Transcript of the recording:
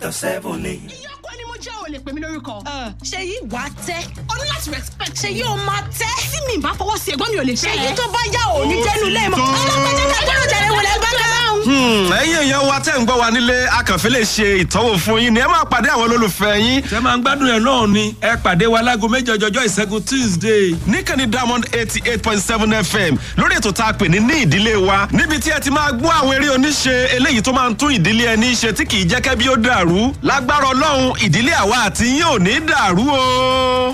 Dr. Seven ni. ìyọkọ ni mo jẹ́ ò lè pè mí lórúkọ. ṣe yí wà á tẹ́ o ní láti respect. ṣe yí o máa tẹ́ tí mi bá fọwọ́ sí ẹ̀gbọ́n mi ò lè ṣe fẹ́ yí ẹ. tó bá yá ò ní jẹ́nu lẹ́ẹ̀mọ́ ọlọ́pàá jẹ́ ká gbọ́dọ̀ jẹ́rẹ̀ wọlé bá ká. Hmm, ẹ̀yin èèyàn wa tẹ́ ń gbọ́ wa nílé akànfẹ́ lè ṣe ìtọ́wò fún yín ni ẹ máa pàdé àwọn olólùfẹ́ yín tẹ máa ń gbádùn ẹ náà ni ẹ pàdé wa láago méjì ọjọjọ ìṣẹ́gun tuesday. níkànnì diamond eighty eight point seven fm lórí ètò tá a pè ní ní ìdílé wa níbi tí ẹ ti máa gbọ́ àwọn eré oníṣe eléyìí tó máa ń tún ìdílé ẹni ṣe tí kì í jẹ́ kẹ́bí ó dàrú lágbára ọlọ́run ìdílé àwa àti yín ò ní dàrú o.